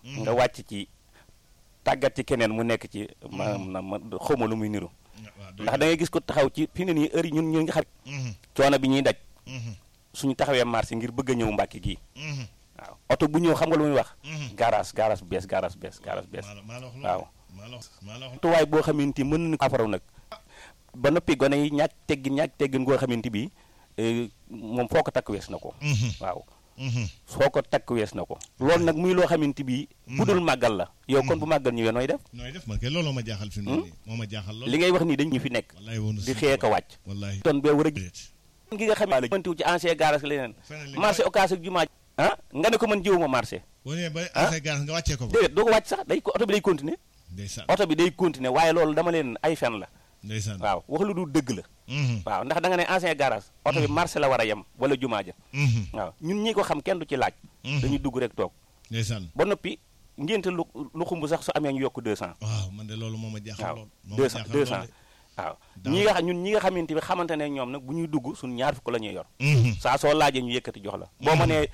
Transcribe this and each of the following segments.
nga wàcc ci tàggat ci keneen mu nekk ci maanaam na ma xawma lu muy niru ndax da ngay gis ko taxaw ci fi ne nii heure yi ñun ñu nga xam coono bi ñuy daj suñu taxawee marché ngir bëgg a ñëw Mbàkke gii waaw oto bu ñëw xam nga lu muy wax garage garage bees garage bees garage bees waaw tuwaay boo xamante mën nañu ko afaraw nag ba noppi gone yi ñaaj teggin ñaaj teggin goo xamante bi moom foo ko takk wees na ko waaw foo ko takk wees na ko loolu nag muy loo xamante bi bu dul màggal la yow kon bu màggal ñëwee nooy def nooy def man kay looloo ma jaaxal fi mu ne nii moo ma jaaxal lool li ngay wax nii dañ ñu fi nekk di xëye ko wàcc wallaay ton bee war a gi nga xam ne mëntiw ci ancien garage leneen marché occasion ak jumaa ah nga ne ko mën jiwuma marché boo nee ba ancien garage nga wàccee ko fa déedéet doo ko wàcc sax day oto bi day continuer ndeysaan oto bi day continuer waaye loolu dama leen ay fen la ndeysaan waaw wax lu du dëgg la waaw ndax da nga ne ancien garage oto bi marché la war a yem wala jumaa ja waaw ñun ñi ko xam kenn du ci laaj dañuy dugg rek toog ndeysaan ba noppi ngénte lu lu xumb sax su amee ñu yokk 200 waaw man de loolu moo ma jaaxal waaw lool 200 200 waaw ñi nga xam ñun ñi nga xamante bi xamante ne ñoom nag bu ñuy dugg suñ ñaar fukk la ñuy yor saa soo laajee ñu yëkkati jox la boo ma nee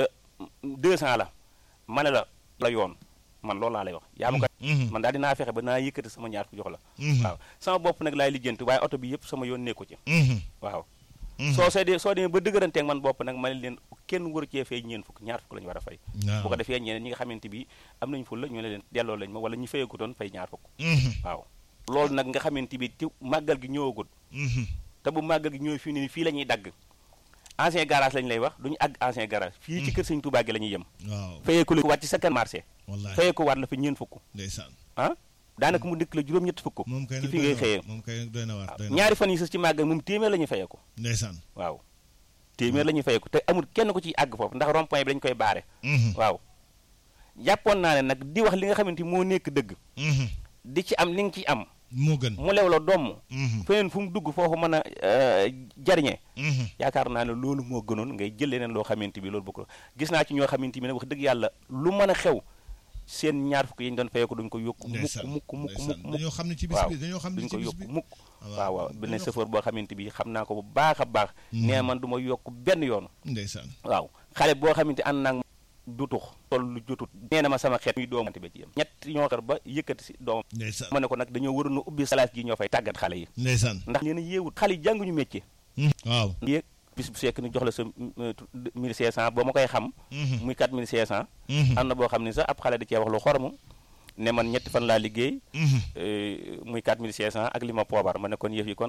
200 la ma ne la la yoon man loolu laa lay wax yaa ma ko man daal dinaa fexe ba naa yëkkati sama ñaar fukk jox la waaw sama bopp nag laay lijjanti waaye oto bi yëpp sama yoon nekku ci waaw soo see dee soo demee ba dëgëranteeg man bopp nag ma ne leen kenn waru cee fay ñeen fukk ñaar fukk la ñu war a fay bu ko defee ñeneen ñi nga xamante bi am nañ ful la ñu ne leen delloo lañ ma wala ñu fayagutoon fay ñaar fukk waaw loolu nag nga xamante bi ci màggal gi ñëwagul te bu màggal gi ñëw fii nii fii la ñuy dagg ancien garage lañ lay wax duñu àgg ancien garage fii ci kër sëñ Touba gi la ñuy yem waaw fayeeku la wàcc sa kan marché wallaay fayeeku waat la fa ñeen fukk ndeysaan ah daanaka mu dëkk la juróom-ñett fukk moom kay ci nag fi ngay xëyee moom kay doy na waar doy na ñaari fan yi sës ci màggal moom téeméer la ñuy fayeeku ndeysaan waaw téeméer la ñuy fayeeku te amul kenn ko ciy àgg foofu ndax rond point bi dañu koy baare waaw jàppoon naa ne nag di wax li nga xamante moo nekk dëgg di ci am li nga ci am moo gën mu lew la domm feneen fu mu dugg foofu mën a jariñe yaakaar naa ne loolu moo gënoon ngay jël leneen loo xamante bi loolu bokk gis naa ci ñoo xamante bi nag wax dëgg yàlla lu mën a xew seen ñaar fukk yi ñu doon fayeeku duñ ko yokk mukk mukk mukk mukk dañoo xam ne ci bis waaw bi dañoo xam ne duñ ci ko bis yokk bi mukk waaw waaw benn chauffeur boo xamante bi xam naa ko bu baax a baax nee man du ma yokk benn yoon ndeysaan waaw xale boo xamante ànd naag du tux toll lu jotut nee na ma sama xeet muy doomante ba ci yem ñett ñoo xar ba yëkkati si doomam ndeysaan ma ne ko nag dañoo waroon a ubbi salaas gi ñoo fay tàggat xale yi ndeysaan ndax nee na yéewut xale yi jànguñu métier waaw yéeg bis bu sekk ni jox la sa 1500 ba ma koy xam muy 4500 am na boo xam ne sax ab xale da cee wax lu xoromu ne man ñetti fan laa liggéey muy 4500 ak li ma poobar ma ne kon yëf yi kon